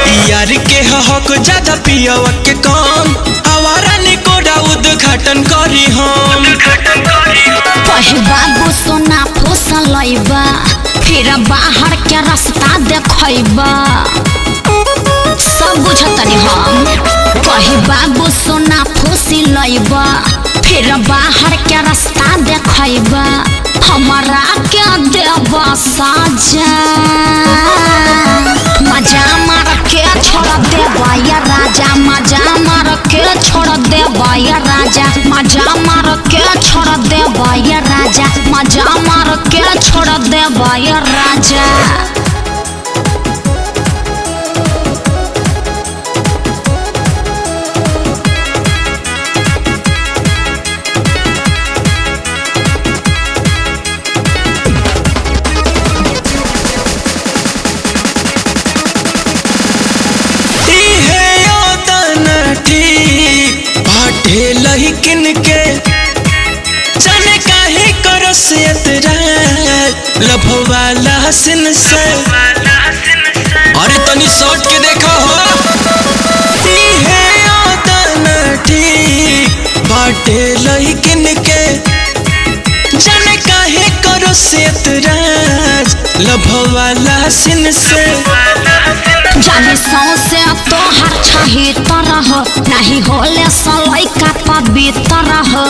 यार के हक ज्यादा पियव के कम हमारा निकोडा उद्घाटन करी हम कहे बाबू सोना फुसलैबा फिर बाहर के रास्ता देखैबा सब बुझतनी हम कहे बाबू सोना फुसिलैबा फिर बाहर के रास्ता देखैबा हमारा के देबा साजा मजा मार के छोड़ देबा या राजा मजा मार के छोड़ देबा या राजा मजा मार के छोड़ देबा या राजा मजा मार के छोड़ देबा या राजा इहे योतन ठीक बाटे लहिकिन के जाने काहे करो से एतराज लभवाला हसन से अरे तनी शॉट के देखो हो इहे योतन ठीक बाटे लहिकिन के जाने काहे करो से एतराज लभवाला हसन से जाने सौसे तोहर छही तरह नहीं होले सलाई का पवित्र हो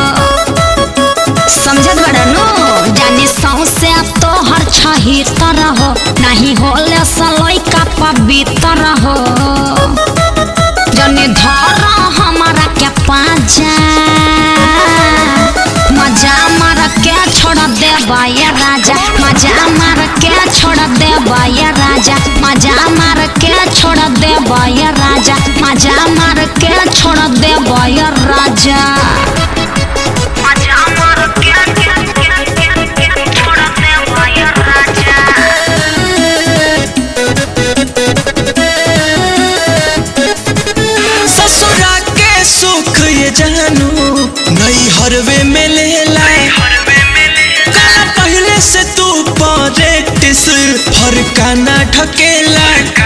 समझत बड़नो जाने सौसे तोहर छही तरह नहीं होले सलाई का पवित्र हो जाने धर हमारा के पाजा मजा मार के छोड़ दे बाया राजा मजा मार के छोड़ दे बाया राजा मजा मार के छोड़ दे बाया राजा मजा मार के छोड़ दे बाया राजा मजा मार के छोड़ दे बाया राजा ससुरा के सुख ये जानू नई हरवे में लेला काला पहले से तू प्रैक्टिस हर काना ठकेला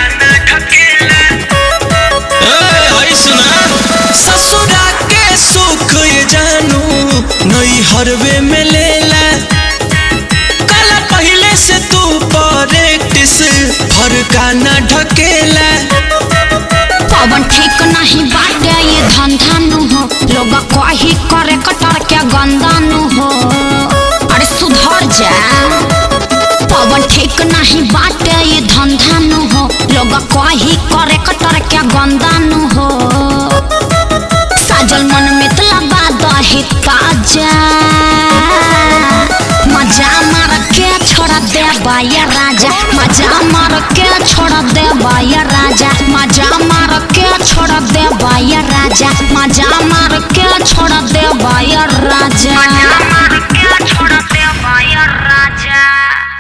ए, हई सुना ससुरा के सुख ये जानू नई हरवे में लेला काला पहले से तू प्रैक्टिस हर काना ढकेला पवन ठीक नहीं बाटे ये धंधा नु हो लोग कही करे कटर के गंदा नु हो अरे सुधर जा पवन ठीक नहीं बाटे ये धंधा नु हो लोग कही करे कटर के गंदा नु हो साजल मन मितला बादही ताजा मजा मार के छोड़ दे बाया राजा मजा मार के छोड़ दे बाया राजा मजा मार के छोड़ दे बाया राजा मजा मार के छोड़ दे बाया राजा मजा मार के छोड़ दे बाया